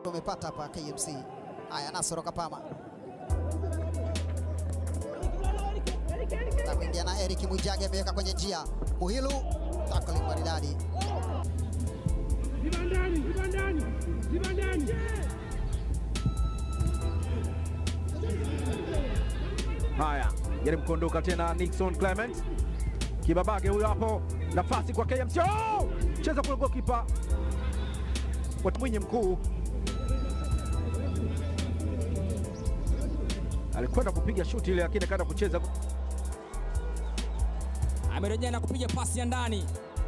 changamoto wamepata hapa KMC. Haya, Nasoro Kapama na kuingia na Eric Mwijage ameweka kwenye njia. Muhilu tackling maridadi. Zibandani, zibandani, zibandani. Haya, jaribu kuondoka tena Nixon Clement. Kibabage huyo hapo, nafasi kwa KMC. Oh! Cheza kule goalkeeper. Kwa Mwinyi mkuu. Alikwenda kupiga shuti ile lakini kaenda kucheza amerejea na kupiga pasi ya ndani,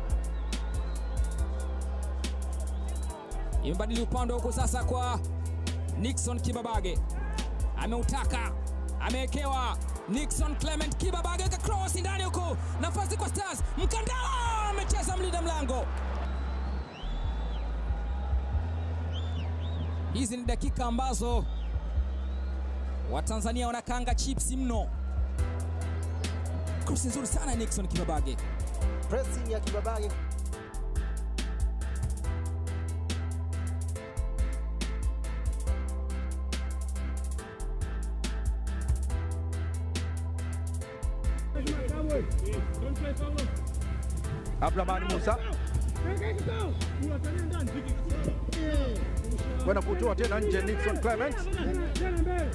imebadili upande huku sasa kwa Nixon Kibabage, ameutaka amewekewa Nixon Clement Kibabage ka cross ndani huku, nafasi kwa Stars, Mkandala amecheza mlinda mlango. Hizi ni dakika ambazo Watanzania wanakanga chips mno. Cross nzuri sana ya Nixon Kibabage. Pressing ya Kibabage Don't play foul. Abdulrahman Musa Kaka kikao. Unatania ndani. kwenda kutoa tena nje Nixon Clement. Tena mbele.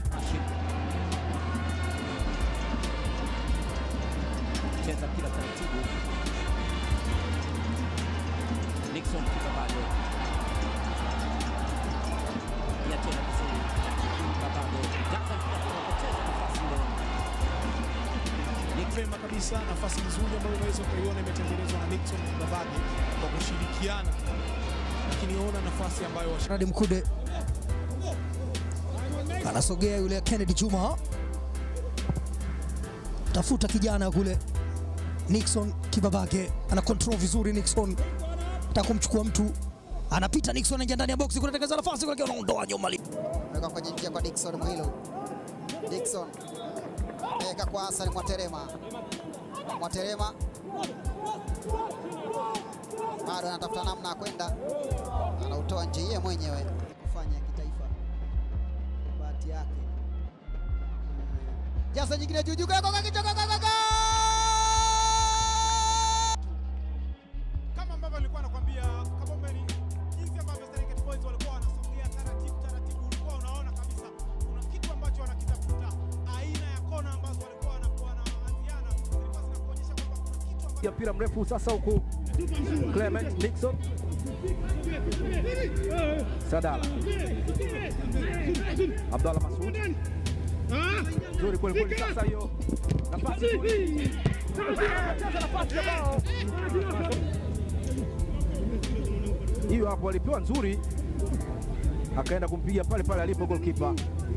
cheza mpira taratibu. Nixon Kibabage ya tena vizuri, Kibabage jaza mpira kupoteza nafasi ile. Vema kabisa, nafasi nzuri ambayo unaweza ukaiona imetengenezwa na Nixon Kibabage kwa kushirikiana, lakini ona nafasi ambayo wash- Radi Mkude anasogea yule Kennedy Juma, tafuta kijana kule Nixon Kibabage ana control vizuri. Nixon ataka kumchukua mtu, anapita Nixon, anaingia ndani ya box, kunatengeneza nafasi kule, anaondoa nyuma, weka kwenye njia kwa Dickson Mwilu. Dickson weka kwa Hassan Mwaterema, Mwaterema bado anatafuta namna ya kwenda, anautoa nje yeye mwenyewe kufanya kitaifa, bahati yake. Jasa nyingine juu juu, gogo kichwa, gogo gogo kama ambavyo alikuwa anakuambia Kabombeni, jinsi ambavyo Serengeti Boys walikuwa wanasogea taratibu taratibu, ulikuwa unaona kabisa kuna kitu ambacho wanakitafuta, aina ya kona ambazo walikuwa wanakuwa wanaanziana, zilikuwa zinakuonyesha kwamba kuna kitu ambacho Ya mpira mrefu sasa huku Clement Nixon Sadala Abdallah Masud nzuri kweli kweli. Sasa hiyo nafasi nzuri. Cheza nafasi ya bao hiyo hapo, alipewa nzuri, akaenda kumpiga pale pale alipo goalkeeper.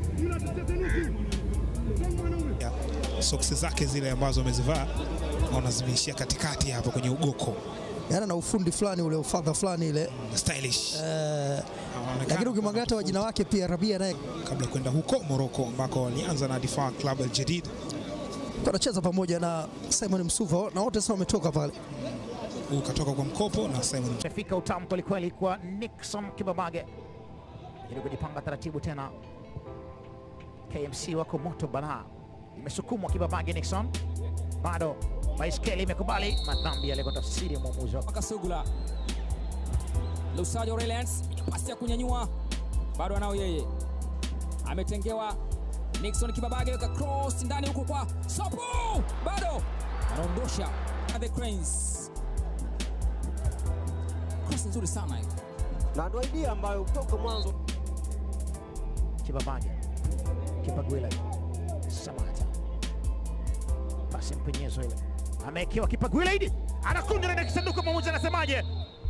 ya soksi zake zile ambazo amezivaa naona zimeishia katikati hapo kwenye ugoko yana na ufundi fulani ule ufadha fulani ile stylish. eh, Anaonekana lakini ukimwangalia hata wajina wake pia Rabia naye kabla ya kwenda huko Morocco ambako walianza na Difaa Club Al Jadid. wanacheza pamoja na Simon Msuva na wote sasa wametoka pale. Huu katoka kwa mkopo na Simon Imefika utamu kwelikweli kwa Nixon Kibabage ili kujipanga taratibu tena. KMC wako moto balaa, imesukumwa Kibabage. Nixon bado baiskeli imekubali madhambi yale kwa tafsiri ya mwamuzi wa Kasugula Lusajo Reliance, pasi ya kunyanyua bado anao yeye, ametengewa Nixon Kibabage, weka cross ndani huko kwa Sopo, bado anaondosha the Cranes. Cross nzuri sana hiyo. na ndo idea ambayo kutoka mwanzo Kibabage, Kipagwile, Samata, pasi mpenyezo ile, amewekewa Kipagwile idi anakunja ndani ya kisanduku. Mwamuzi anasemaje?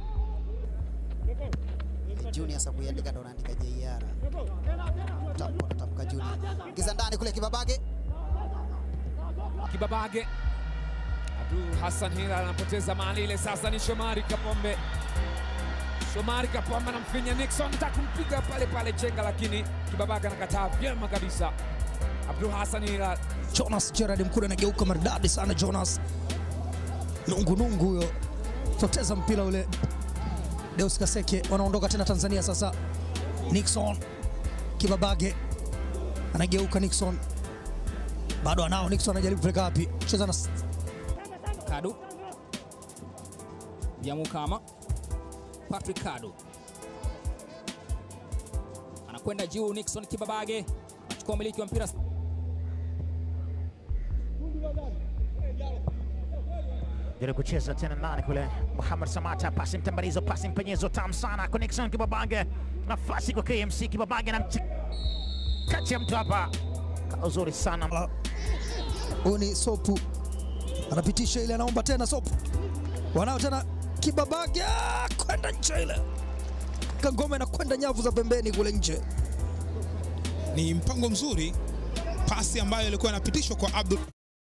Junior sasa kuiandika ndo anaandika JR. Tamko natamka Junior. Giza ndani kule Kibabage. Kibabage. Abdul Hassan Hilal anapoteza mali ile, sasa ni Shomari Kapombe. Shomari Kapombe anamfinya Nixon, anataka kumpiga pale pale chenga, lakini Kibabage anakataa vyema kabisa. Abdul Hassan Hilal Jonas Gerard Mkude anageuka maridadi sana Jonas. Nungu nungu huyo. Poteza mpira ule. Deus Kaseke wanaondoka tena Tanzania sasa. Nixon Kibabage anageuka Nixon, bado anao Nixon, anajaribu kupeleka wapi? Cheza na Kadu Vyamukama, Patrick Kadu anakwenda juu. Nixon Kibabage anachukua umiliki wa mpira. jaribu kucheza tena ndani kule. Muhammad Samata, pasi mtambalizo, pasi mpenyezo tamu sana. Connection Kibabage, nafasi kwa KMC. Kibabage na kati ya mtu hapa, uzuri sana. huyu ni Sopu anapitisha ile, anaomba tena Sopu, wanao tena Kibabage ah, kwenda nje ile Kangoma inakwenda nyavu za pembeni kule nje. Ni mpango mzuri, pasi ambayo ilikuwa inapitishwa kwa Abdul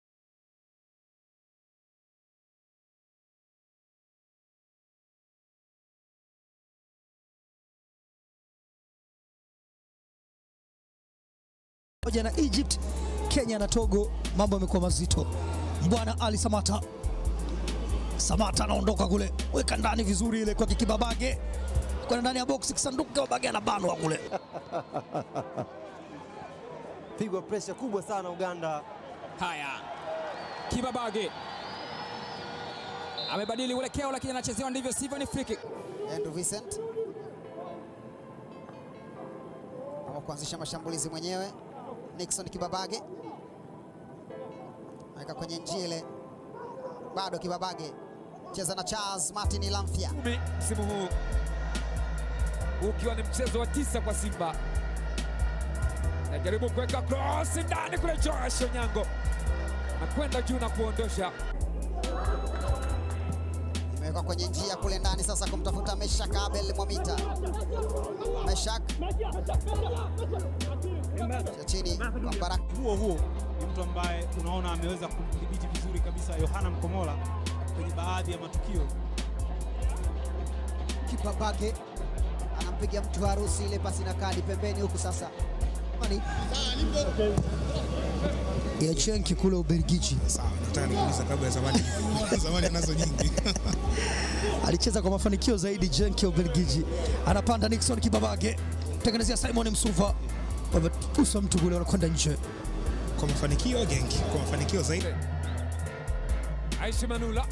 pamoja na Egypt, Kenya na Togo, mambo yamekuwa mazito. Mbwana Ali Samata, Samata anaondoka kule, weka ndani vizuri ile kwa Kibabage, kwenda ndani ya box, kisanduku Kibabage anabanwa kule. Pigwa presha kubwa sana Uganda. Haya, Kibabage amebadili uelekeo, lakini anachezewa ndivyo sivyo, ni free kick. Andrew Vincent ama kuanzisha mashambulizi mwenyewe. Nixon Kibabage aweka kwenye njia ile, bado Kibabage cheza na Charles Martin Lamfia. kumi msimu huu ukiwa ni mchezo wa tisa kwa Simba. Najaribu kuweka cross ndani kule, Joash Onyango nakwenda juu na kuondosha. Imewekwa kwenye njia kule ndani sasa kumtafuta Meshak Abel Mwamita. Meshak Cha chini kwa Baraka. huo huo ni mtu ambaye unaona ameweza kumdhibiti vizuri kabisa Yohana Mkomola kwenye baadhi ya matukio. Kibabage anampiga mtu harusi ile pasi na kadi pembeni huku sasa. Mani ya Chenki kule Ubelgiji sawa, nataka nikuuliza kabla ya zamani zamani anazo nyingi alicheza kwa mafanikio zaidi. Jenki ya Ubelgiji anapanda Nixon Kibabage, tengenezea Simon Msuva, wametusa mtu kule, wanakwenda nje. kwa mafanikio gengi, kwa mafanikio zaidi Aishi Manula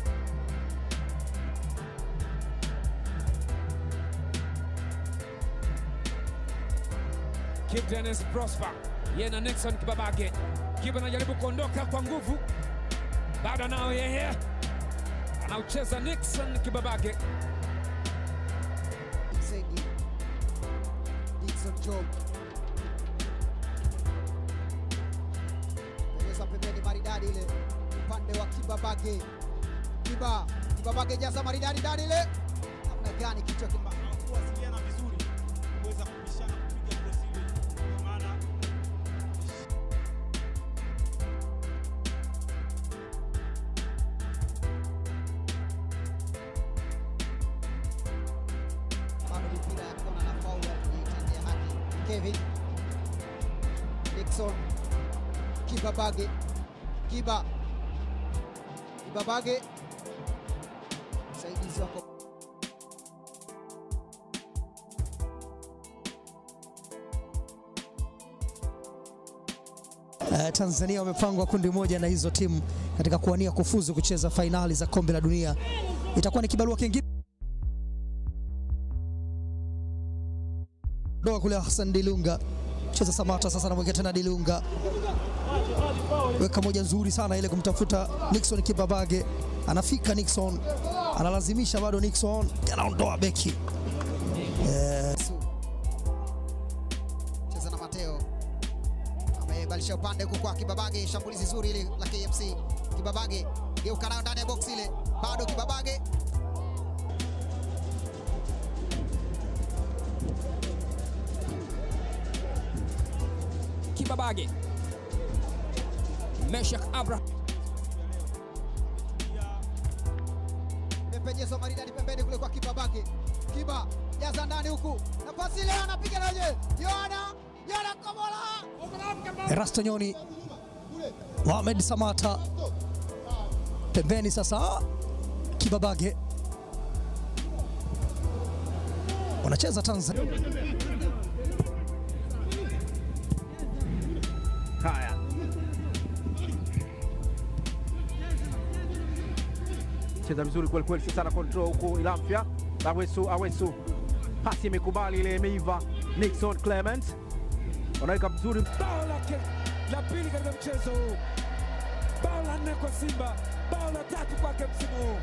Kip Dennis Prosper yeye na Nixon Kibabage. Kip anajaribu kuondoka kwa nguvu, bado nao yeye anaucheza Nixon Kibabage. Segi. Dickson Job. Pengeza pembeni maridadi ile upande wa Kibabage. Kiba, Kibabage jaza maridadi ndani ile. Namna gani kichwa kiba. Kuwasiliana vizuri kuweza kubishana kupiga cross ile, kwa maana bado mipira ya kona na faulu hatujaitendea haki. Kevin Nixon Kibabage Kiba Kibabage msaidizi wako Uh, Tanzania wamepangwa kundi moja na hizo timu katika kuwania kufuzu kucheza fainali za kombe la dunia. Itakuwa ni kibarua kingine doa kule Hassan Dilunga cheza Samata sasa, anamwekea tena Dilunga, weka moja nzuri sana ile kumtafuta Nixon Kibabage, anafika Nixon, analazimisha bado Nixon anaondoa beki Su. cheza na Mateo amebadilisha upande huku kwa Kibabage, shambulizi zuri ile la KMC. Kibabage geuka nayo ndani ya box ile, bado Kibabage Kibabage, Meshak Abraham imepejezwa maridadi pembeni kule kwa Kibabage. Kiba jaza ndani huku, nafasi ile anapiga naje, Yohana Yohana Komola Erasto Nyoni, Mohamed Samata pembeni sasa, Kibabage wanacheza Tanzania. cheza vizuri kweli kweli, sasa na control huku Ilamfia Awesu, Awesu, pasi imekubali ile, imeiva. Nixon Clement wanaweka vizuri, bao lake la pili katika mchezo huu, bao la nne kwa Simba, bao la tatu kwake msimu huu.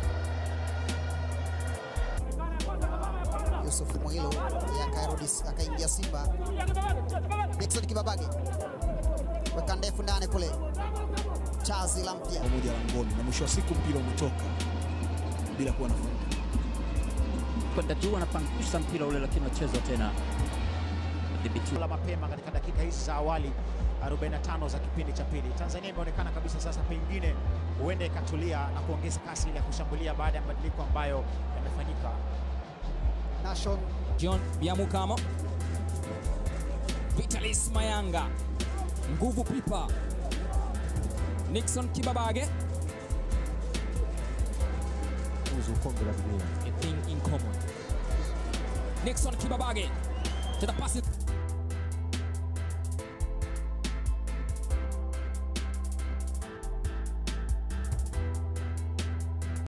Yusuf Mwilo yeye akarudi akaingia Simba. Dickson Kibabage weka ndefu ndani kule, Chazi la mpya pamoja na ngoni, na mwisho wa siku mpira umetoka bila kuwa na faida. kwenda juu, anapangusha mpira ule, lakini unachezwa tena dhibitiwa la mapema katika dakika hizi za awali 45 za kipindi cha pili. Tanzania imeonekana kabisa sasa pengine huenda ikatulia na kuongeza kasi ile ya kushambulia baada ya mabadiliko ambayo yamefanyika. Nation John Biamukamo, Vitalis Mayanga, Nguvu Pipa, Nixon Kibabage, a thing in common. Nixon Kibabage to the pass.